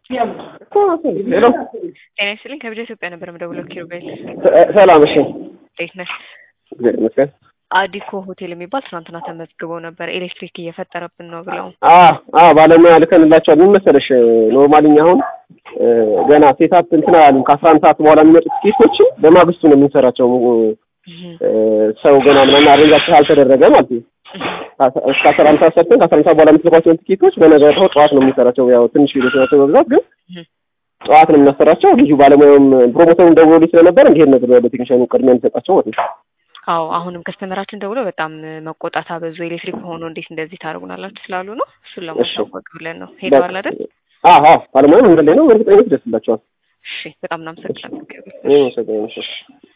ሄሎ ጤና ይስጥልኝ ከብጃ ኢትዮጵያ ነበር የምደውለው ኪሩቤል ሰላም። እሺ እንዴት ነህ? እግዚአብሔር ይመስገን። አዲኮ ሆቴል የሚባል ትናንትና ተመዝግበው ነበር ኤሌክትሪክ እየፈጠረብን ነው ብለው አ አ ባለሙያ ልከንላቸዋል። ምን መሰለሽ ኖርማሊ እኛ አሁን ገና ሴታፕ እንትን አላሉም። ከአስራ አንድ ሰዓት በኋላ የሚመጡት ኬሶችን በማግስቱ ነው የምንሰራቸው። ሰው ገና ምናምን አረንጃቸው አልተደረገ ማለት ነው። እስከ አስራ አንድ ሰዓት ሰርተን ከአስራ አንድ ሰዓት በኋላ የምትልኳቸውን ቲኬቶች በነገርተው ጠዋት ነው የምንሰራቸው። ያው ትንሽ ቪዲዮች ናቸው በብዛት ግን ጠዋት ነው የምናሰራቸው። ልዩ ባለሙያውም ፕሮሞተሩም ደውሎልኝ ስለነበር እንዲሄድ ነገር ወደ ቴክኒሻኑ ቅድሚያ እንሰጣቸው ማለት ነው። አዎ አሁንም ከስተመራችን ደውሎ በጣም መቆጣት አበዙ። ኤሌክትሪክ ሆኖ እንዴት እንደዚህ ታደርጉናላችሁ ስላሉ ነው። እሱን ለማሳወቅ ብለን ነው። ሄደዋል አይደል? አዎ አዎ ባለሙያው መንገድ ላይ ነው። በእርግጠኝነት ይደርስላቸዋል። እሺ በጣም እናመሰግናለን። እኔ መሰገኝ